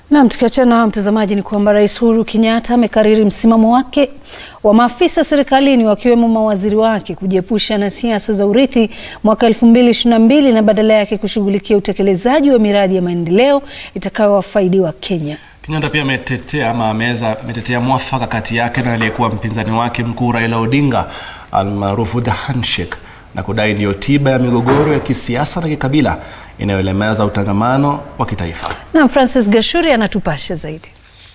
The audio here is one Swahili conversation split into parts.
Naam, tukiachana na mtazamaji, ni kwamba Rais Uhuru Kenyatta amekariri msimamo wake wa maafisa serikalini wakiwemo mawaziri wake kujiepusha na siasa za urithi mwaka 2022 na badala yake kushughulikia utekelezaji wa miradi ya maendeleo itakayowafaidi wa Kenya. Kenyatta pia ametetea ama ameweza ametetea mwafaka kati yake na aliyekuwa mpinzani wake mkuu Raila Odinga almaarufu the handshake na kudai ndiyo tiba ya migogoro ya kisiasa na kikabila inayolemeza utangamano wa kitaifa. Na Francis Gashuri anatupasha zaidi.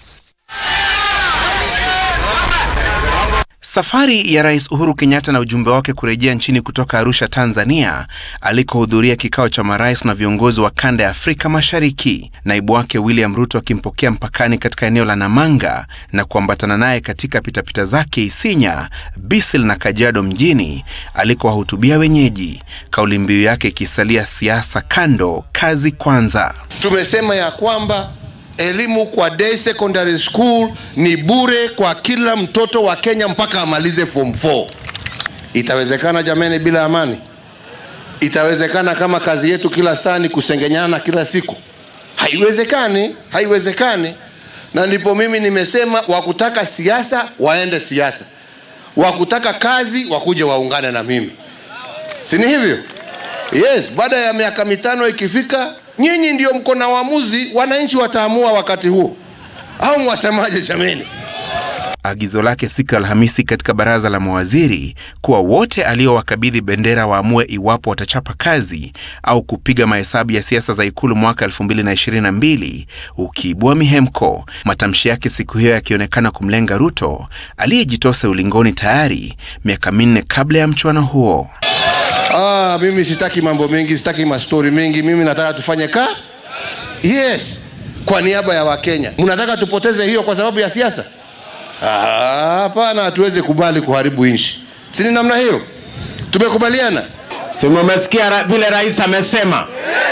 Safari ya Rais Uhuru Kenyatta na ujumbe wake kurejea nchini kutoka Arusha, Tanzania, alikohudhuria kikao cha marais na viongozi wa kanda ya Afrika Mashariki, naibu wake William Ruto akimpokea mpakani katika eneo la Namanga na kuambatana naye katika pitapita zake Isinya, Bisil na Kajiado mjini alikowahutubia wenyeji, kauli mbiu yake ikisalia siasa kando, kazi kwanza. Tumesema ya kwamba elimu kwa day secondary school ni bure kwa kila mtoto wa Kenya mpaka amalize form 4. Itawezekana jameni bila amani? Itawezekana kama kazi yetu kila saa ni kusengenyana kila siku? Haiwezekani, haiwezekani. Na ndipo mimi nimesema wakutaka siasa waende siasa, wakutaka kazi wakuje waungane na mimi, si ni hivyo? Yes, baada ya miaka mitano ikifika nyinyi ndio mko na uamuzi, wananchi wataamua wakati huo, au mwasemaje jameni? Agizo lake siku ya Alhamisi katika baraza la mawaziri kuwa wote aliowakabidhi bendera waamue iwapo watachapa kazi au kupiga mahesabu ya siasa za ikulu mwaka 2022 ukiibua mihemko, matamshi yake siku hiyo yakionekana kumlenga Ruto aliyejitosa ulingoni tayari miaka minne kabla ya mchuano huo. Ah, mimi sitaki mambo mengi, sitaki mastori mengi. Mimi nataka tufanye ka yes, kwa niaba ya Wakenya. Mnataka tupoteze hiyo kwa sababu ya siasa? Hapana, hatuwezi kubali kuharibu nchi, si ni namna hiyo? Tumekubaliana. Si mumesikia ra vile rais amesema?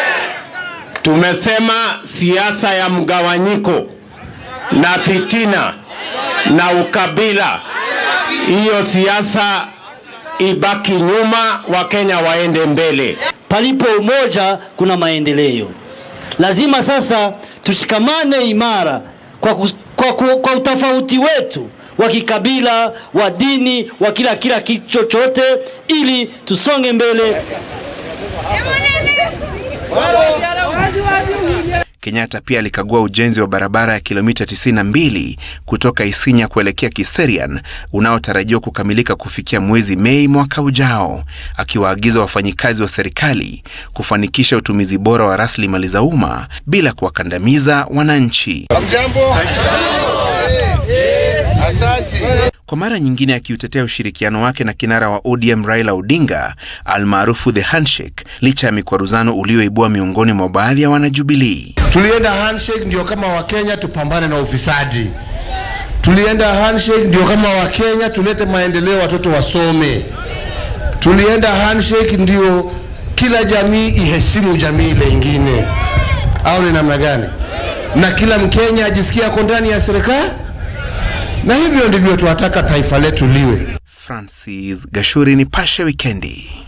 Tumesema siasa ya mgawanyiko na fitina na ukabila, hiyo siasa ibaki nyuma, Wakenya waende mbele. Palipo umoja kuna maendeleo. Lazima sasa tushikamane imara kwa, kus, kwa, kwa, kwa utofauti wetu wa kikabila, wa dini, wa kila kila kitu chochote, ili tusonge mbele. Kenyatta pia alikagua ujenzi wa barabara ya kilomita 92 kutoka Isinya kuelekea Kiserian unaotarajiwa kukamilika kufikia mwezi Mei mwaka ujao, akiwaagiza wafanyikazi wa serikali kufanikisha utumizi bora wa rasilimali za umma bila kuwakandamiza wananchi. Hamjambo? Asante. Kwa mara nyingine akiutetea ushirikiano wake na kinara wa ODM Raila Odinga almaarufu the handshake, licha ya mikwaruzano ulioibua miongoni mwa baadhi ya wanajubilii. Tulienda handshake ndio kama Wakenya tupambane na ufisadi. Tulienda handshake ndio kama Wakenya tulete maendeleo, watoto wasome. Tulienda handshake ndio kila jamii iheshimu jamii ile ingine, au ni namna gani? Na kila Mkenya ajisikia ako ndani ya serikali, na hivyo ndivyo tunataka taifa letu liwe. Francis Gashuri, Nipashe Wikendi.